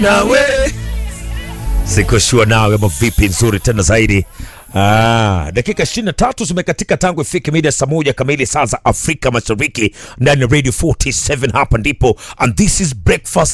nawe sikoshua nawe ama vipi nzuri tena zaidi Ah, dakika 23 zimekatika tangu ifike mida saa moja kamili saa za Afrika Mashariki ndani ya Radio 47 hapa ndipo and this is breakfast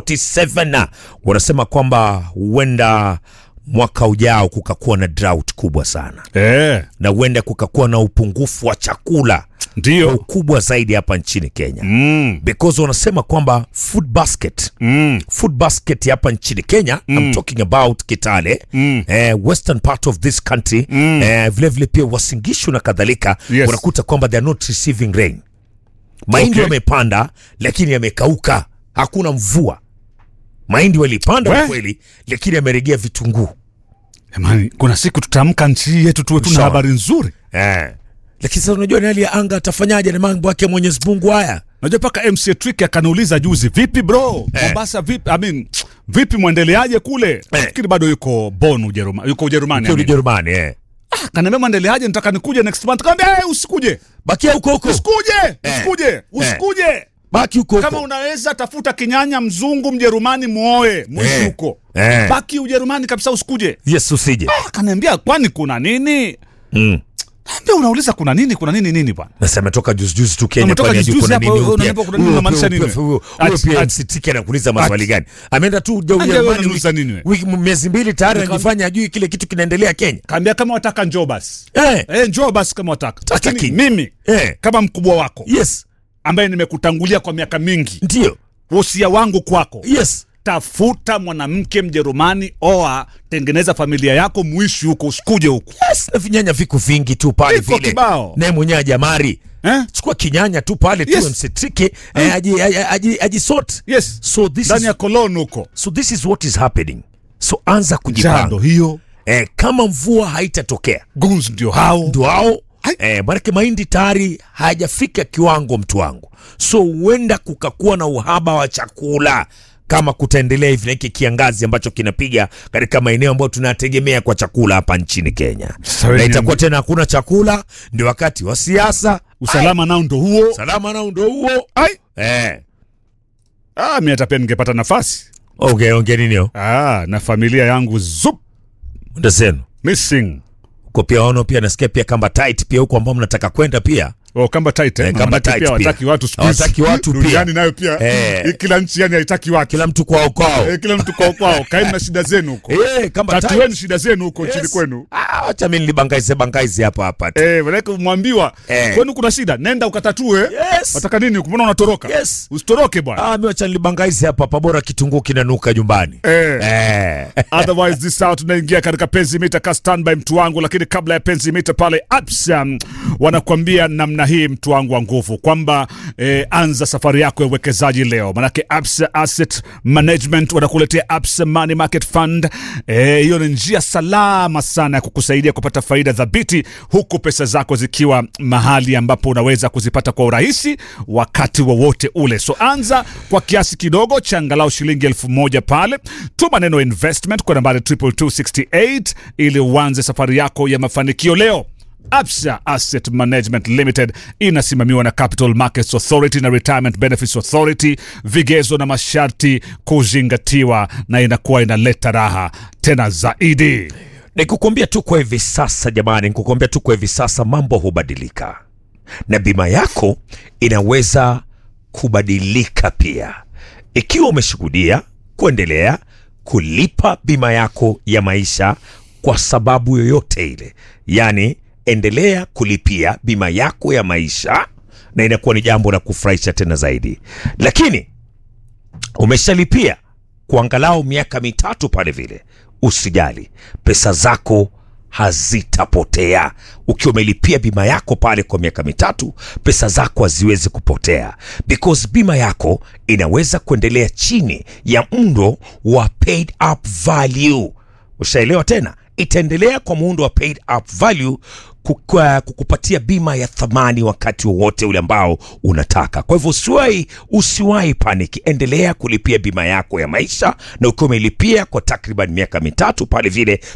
47 wanasema kwamba huenda mwaka ujao kukakuwa na drought kubwa sana Eh, na huenda kukakuwa na upungufu wa chakula kwa ndio. ukubwa zaidi hapa nchini Kenya Mm, because wanasema kwamba food basket mm, food basket hapa nchini Kenya I'm talking about Kitale Mm. eh, western part of this country eh, vile vile pia Wasingishu na kadhalika Yes. unakuta kwamba they are not receiving rain mahindi Okay. wamepanda lakini yamekauka hakuna mvua mahindi walipanda We. kweli lakini yameregea vitunguu jamani, kuna siku tutaamka nchi hii yetu tuwe tuna Sawa. habari nzuri. eh. lakini sasa unajua ni hali ya anga atafanyaje na mambo yake ya Mwenyezi Mungu haya Najua mpaka MC Trick akaniuliza juzi, vipi bro, Eh. Mombasa vipi? I mean, vipi mwendeleaje kule? Nafikiri bado yuko Bonn Ujerumani, yuko Ujerumani. Kwa I mean. Ujerumani eh. Ah, Kaniambia mwendeleaje, nataka nikuje next month. Kaambia hey, usikuje, bakia huko huko usikuje, usikuje, usikuje. baki huko Kama huko unaweza tafuta kinyanya mzungu Mjerumani muoe mwishi Eh. huko, Eh. baki Ujerumani kabisa, usikuje. yes usije Akaniambia kwani kuna nini? mm. Naambia unauliza kuna nini, kuna nini nini bwana? Sasa ametoka juzi juzi tu Kenya Ametoka kwani juzi hajui kuna hapa, nini huyu pia. unaniambia kuna nini, Huyo unamaanisha pia- nini? huyo- huyo Ati- pia ati- MCT anakuuliza maswali gani? Ameenda tu Ati- Ujerumani unaniuliza wiki- nini we? wiki miezi mbili tayari anajifanya ajui kile kitu kinaendelea Kenya. Kaambia kama wataka njoo basi. Eh, Eh, njoo basi kama wataka. Hataki. Lakini mimi eh, kama mkubwa wako yes, ambaye nimekutangulia kwa miaka mingi, ndio. wosia wangu kwako, Yes. tafuta mwanamke Mjerumani, oa, tengeneza familia yako, muishi huko, usikuje huko Yes, na vinyanya viko vingi tu pale Viko vile. kibao. Naye mwenyewe ajamari. eh? Chukua kinyanya tu pale tu Yes. msitrike eh, aji aji- aji ajisort. Yes, So this ndani is ya koloni huko, so this is what is happening. So anza jando kujipanga. hiyo Eh, kama mvua haitatokea guns ndio hao ndo hao Ai. eh, maanake mahindi tayari hayajafika kiwango mtu wangu, so huenda kukakuwa na uhaba wa chakula kama kutaendelea hivi na hiki kiangazi ambacho kinapiga katika maeneo ambayo tunategemea kwa chakula hapa nchini Kenya, Sasa na wewe itakuwa niambie- tena hakuna chakula, ndio wakati wa siasa. usalama nao ndo huo. Salama nao ndio huo. Ai, Eh, ah, mimi hata pia ningepata nafasi okay, ongea nini hiyo? ah, na familia yangu zup Ndasenu missing uko pia ono pia nasikia pia kamba tight pia huko ambao mnataka kwenda pia Oh, kamba tight eh? Eh, kamba Manake tight pia pia. hawataki watu siku hizi. Hawataki watu pia. Duniani nayo pia Eh. eh. kila nchi yani haitaki watu kila mtu kwao kwao. eh, kila mtu kwao kwao kaeni na shida zenu huko Eh, kamba tight. tatueni shida zenu huko Yes. nchini kwenu Ah, acha mimi nilibangaize bangaize hapa hapa tu. eh, manake mwambiwa Eh. kwenu kuna shida nenda ukatatue Yes. wataka nini kumwona unatoroka Yes. usitoroke bwana Ah, mimi acha nilibangaize hapa hapa bora kitunguu kinanuka nyumbani. eh. Eh. otherwise this hour tunaingia katika penzi mita ka standby mtu wangu lakini kabla ya penzi mita pale absa wanakuambia namna hii mtu wangu wa nguvu kwamba eh, anza safari yako ya uwekezaji leo manake absa asset management wanakuletea absa money market fund Eh, hiyo ni njia salama sana ya kukusaidia kupata faida thabiti huku pesa zako zikiwa mahali ambapo unaweza kuzipata kwa urahisi wakati wowote ule so anza kwa kiasi kidogo cha angalau shilingi elfu moja pale tuma neno investment kwa nambari 22268 ili uanze safari yako ya mafanikio leo Absa Asset Management Limited inasimamiwa na Capital Markets Authority na Retirement Benefits Authority, vigezo na masharti kuzingatiwa, na inakuwa inaleta raha tena zaidi. Nikukwambia tu kwa hivi sasa jamani, nikukwambia tu kwa hivi sasa mambo hubadilika na bima yako inaweza kubadilika pia, ikiwa umeshuhudia kuendelea kulipa bima yako ya maisha kwa sababu yoyote ile, yaani endelea kulipia bima yako ya maisha na inakuwa ni jambo la kufurahisha tena zaidi, lakini umeshalipia kwa angalau miaka mitatu pale vile, usijali, pesa zako hazitapotea. Ukiwa umelipia bima yako pale kwa miaka mitatu, pesa zako haziwezi kupotea, because bima yako inaweza kuendelea chini ya mndo wa paid up value. Ushaelewa tena? Itaendelea kwa muundo wa paid up value kukua- kukupatia bima ya thamani wakati wowote ule ambao unataka. Kwa hivyo usiwahi usiwahi paniki, endelea kulipia bima yako ya maisha, na ukiwa umelipia kwa takriban miaka mitatu pale vile